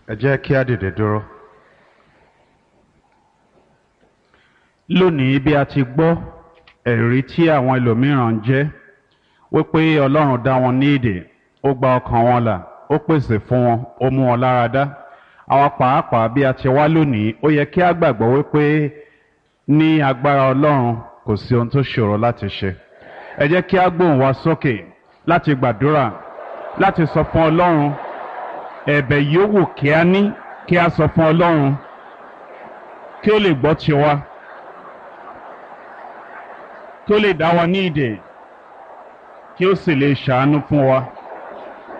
ẹ jẹ́ kí á dìde dúró. lónìí bí a ti gbọ́ ẹ̀rí tí àwọn ẹlòmíràn ń jẹ́ wípé ọlọ́run dá wọn ní ìdè ó gba ọkàn wọn là ó pèsè fún wọn ó mú wọn lára dá àwa pàápàá bí a ti wá lónìí ó yẹ kí a gbàgbọ́ wípé ní agbára ọlọ́run kò sí ohun tó ṣòro láti ṣe ẹ jẹ́ kí a gbóhùn wa sókè láti gbàdúrà láti sọ fún ọlọ́run ẹ̀bẹ̀ yòówù kí a ní kí a sọ fún ọlọ́run kí ó lè gbọ́ tiwa kí ó lè dá wa ní ìdè kí ó sì lè ṣàánú fún wa.